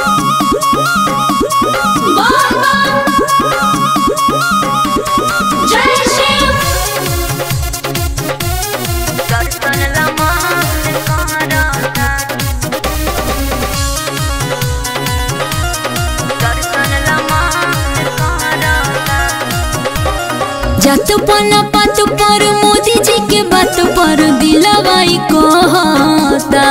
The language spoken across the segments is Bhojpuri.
जात पना पात पर मोदी जी के बात पर दिलवाई कहता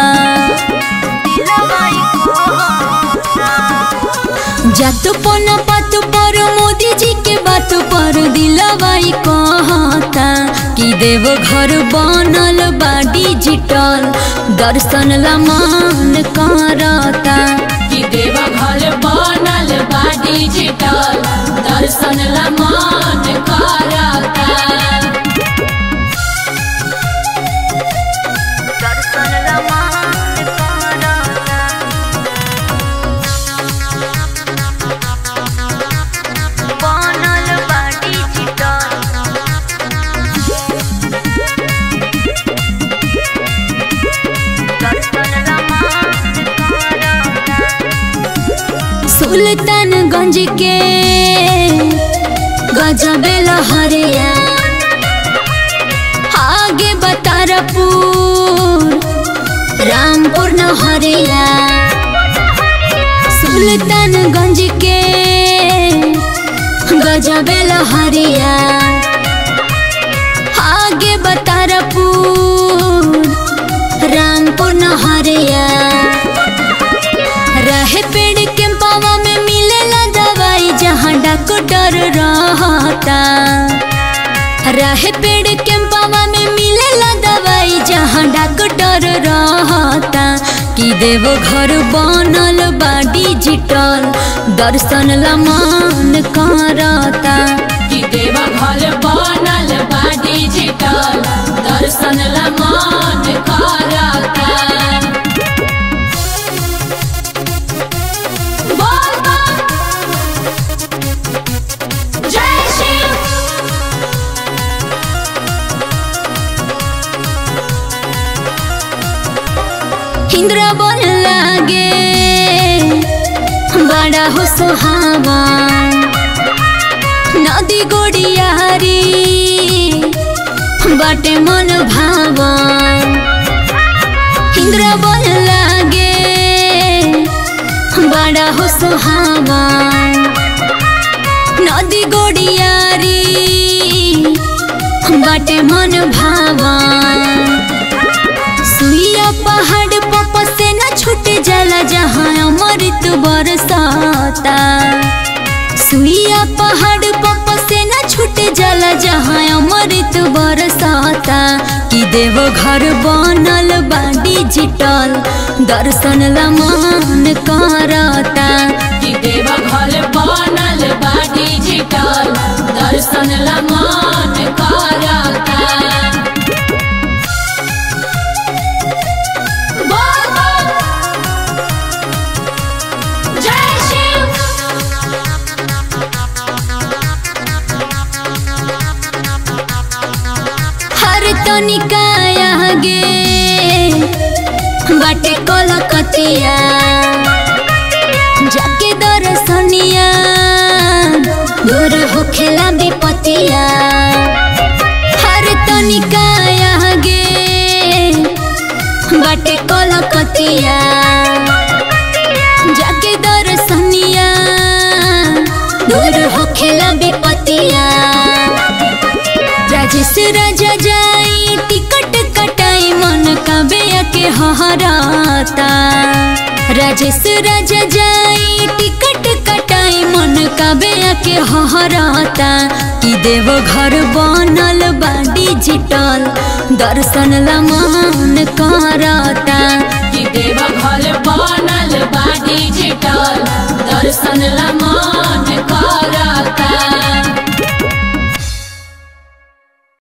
जात पना पात पर मोदी जी के बात पर दिलवाई कहता कि देव घर बनल बा डिजिटल दर्शन ला मान करता कि देवा घर बनल बा डिजिटल दर्शन ला मान करता सुल्तानगंज के गजबे लहरिया आगे बतारपुर रामपुर नहरिया सुल्तानगंज के गजबे लहरिया आगे बतारपुर रामपुर नहरिया रहे पेड़ के पावा में मिलेला दवाई जहाँ डॉक्टर रहता रहे पेड़ के पावा में मिलेला दवाई जहाँ डॉक्टर रहता कि देव घर बनल बा डिजिटल दर्शन ला मान करता कि देवा घर बनल बा डिजिटल दर्शन ला मान करता बोल बम। जय शिव इंद्र बन लागे बड़ा हो सुहावा नदी गोड़ियारी बाटे मन भावा इंद्र बन लागे बड़ा हो सुहावा नदी गोड़ियारी बाटे मन भावा सुइया पहाड़ पप से न छूट जाला जहाँ अमृत बरसाता सुइया पहाड़ पप से न छूट जाला जहाँ अमृत बरसाता कि देव घर बनल बा डिजिटल दर्शन ला मान करता कि देवा घर बनल बा डिजिटल दर्शन ला मान करता बोल बम। जय शिव हर तनिका आगे बाटे कलकतिया जाके दर्शनिया दूर होखेला विपतिया हर तनिका आगे बाटे कलकतिया जाके दर्शनिया दूर होखेला विपतिया राजेश राजा जाई टिकट कटाई मन कबे के हहराता राजेश राजा जाई टिकट कटाई मन कबे के हहराता कि देव घर बनल बा डिजिटल दर्शन ला मान करता कि देवा घर बनल बा डिजिटल दर्शन ला मान